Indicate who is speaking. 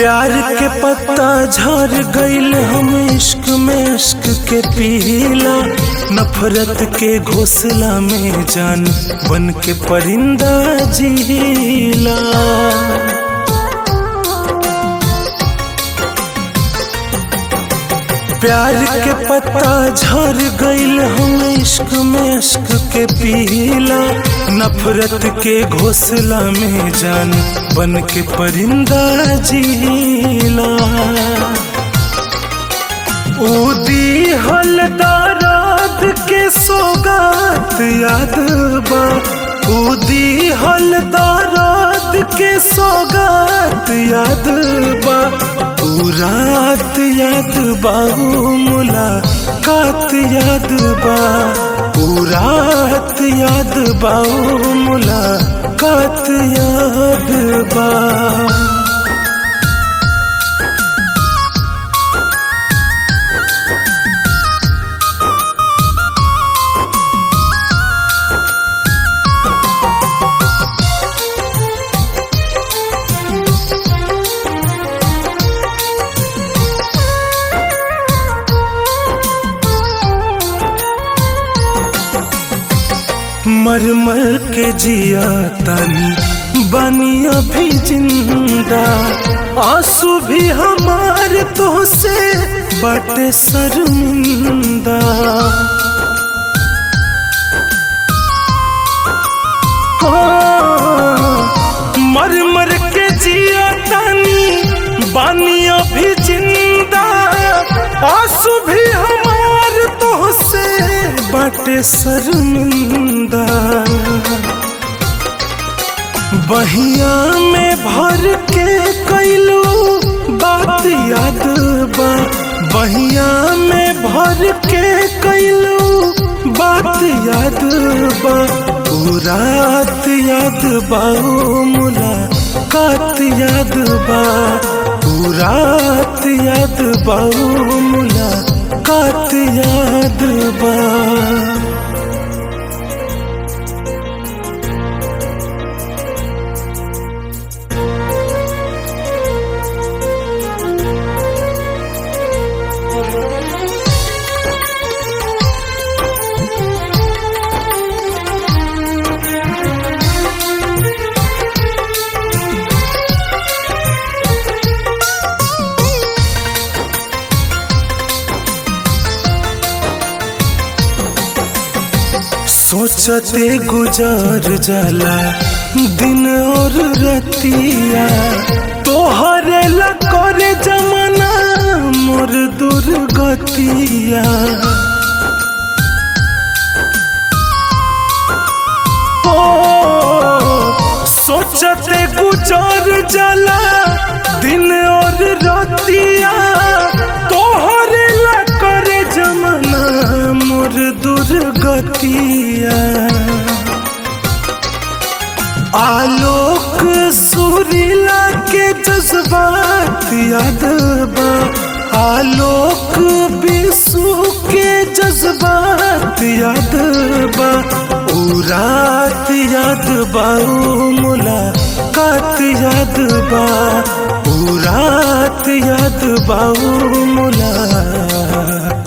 Speaker 1: प्यार के पत्ता झड़ गईल हम इश्क में इश्क के पीला नफरत के घोसला में जान बन के परिंदा जीला प्यार के पत्ता झड़ गईल हम इश्क में इश्क के पीला नफरत के घोसला में जान बन के परिंदा जीला उदी हलदारात के सौगात याद बा उदी हलदारात के सौगात याद बा ऊ रात याद बा ऊ मुलाकात याद बा ऊ रात याद बा ऊ मुलाकात याद बा मर मर के जिया तानी बनिया भी जिंदा आंसू भी हमारे तो से बटे शर्मिंदा हाँ, मर मर के जिया तानी बनिया भी जिंदा आंसू भी हमारे तो से बटे शर्मिंदा बहिया में भर के कैलू बात याद बा बहिया में भर के कैलू बात याद बा ऊ रात याद बा ऊ मुलाकात याद बा ऊ रात याद बा ऊ मुलाकात याद बा सोचते गुजार जाला दिन और रतिया तोहरे ला करे जमाना मोर दुर्गतिया ओ, सोचते गुजार जाला दिन और रतिया तोहरे ला करे जमाना मोर दुर्गतिया आलोक सुरीला के जज्बात याद बा आलोक बिसु के जज्बात याद बा ऊ रात याद बा ऊ मुलाकात याद बा ऊ रात याद बा ऊ मुलाकात